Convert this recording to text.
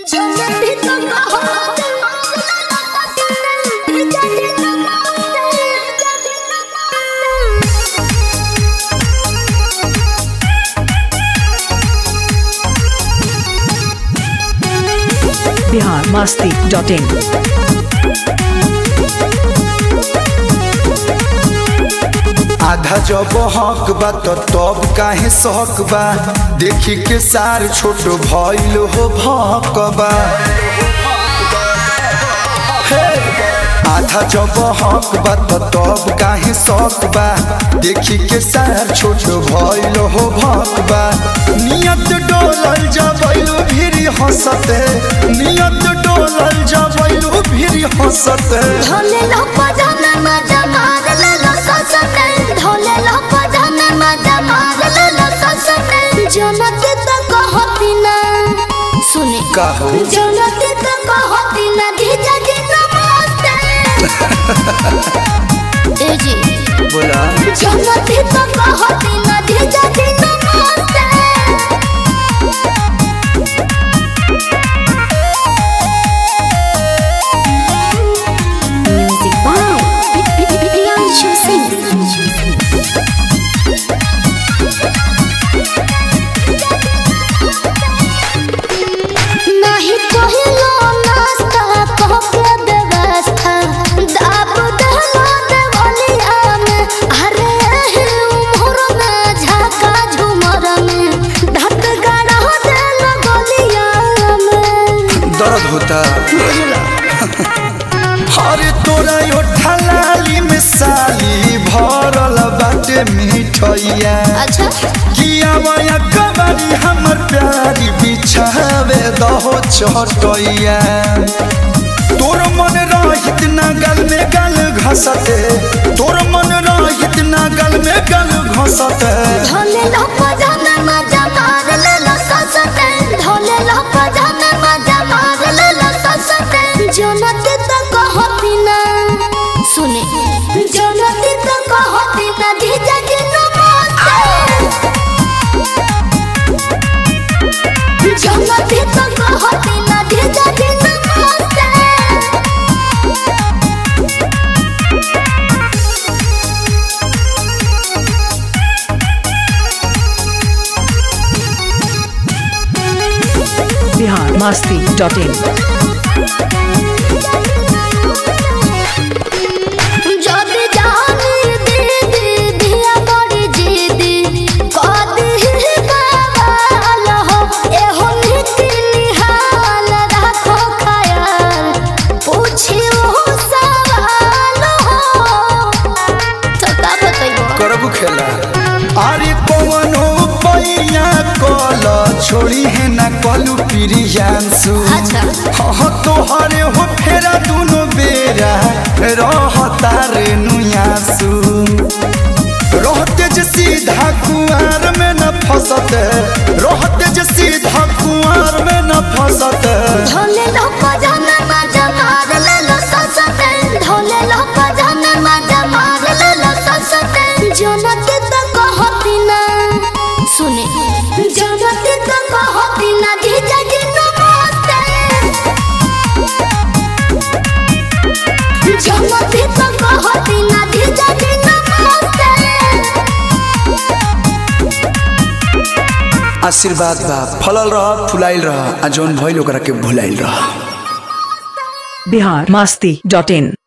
भी तो बहुत बिहार मस्ती डॉट इन आधा जब हक बा तो तब काहे शक बा देखी के सार छोट भइल हो भक बा हे! आधा जब हक बा तो तब काहे शक बा देखी के सार छोट भइल हो भक बा नियत डोलल जबैलू भिरी हंसते नियत डोलल जबैलू भिरी हंसते ढोले लो पजामा मजा मार ले लो ससते ढोले लो पजामा मजा मार ले लो ससते जनते तो कहती ना सुने कहो जनते तो कहती ना धीजा जी नमस्ते ए जी बोला जनते तो कहती ना धीजा जी नमस्ते Music by Priyanshu Singh. नहीं कहिलो नाश्ता कह के व्यवस्था दाब दहला देवलिया में अरे एही उम्र में झाका झुमर में धत गड़ा देल गलिया में दर्द होता अरे तोरा यो ठलाली में साली भरल बाटे मिठैया अच्छा किया माया कबारी हमर प्यारी बिछावे दहो चटैया तोर मन रहित ना गल में गल घसते तोर मन रहित ना गल में गल घसते ढोले लो पजामा मजा मार ले लो ससते ढोले लो पजामा मजा मार ले लो ससते जनते तो कहती ना सुने जनते तो कहती ना धीजा जी नमस्ते जनते तो कहती ना धीजा जी नमस्ते बिहार मस्ती डॉट इन যদি জানি দিদি দিয়া বড়ি জিদি কদি বাবাল হো এহো নীতি নিহাল রাখো খায়াল পুছিও সওয়াল হো তো কা বতাইবো करबू खेला अरे कौनो पैया कल छोड़ी है ना कलू प्रियांशु अच्छा। हाँ तोहरे हो फेरा दुनो बेरा रहता रे नुयासु रहते जे सीधा कुआर में न फसते रहते जे सीधा कुआर में न फसते ढोले लो पजामा मजा मार ले लो ससते ढोले लो पजामा मजा मार ले लो ससते जनते तो कहती ना सुने जनते तो कहती ना धीजा जी नमस्ते जनते तो कहती ना धीजा जी नमस्ते आशीर्वाद बा फलल रह फुलाइल रह आ जौन भइल ओकरा के भुलाइल रह बिहार मस्ती डॉट इन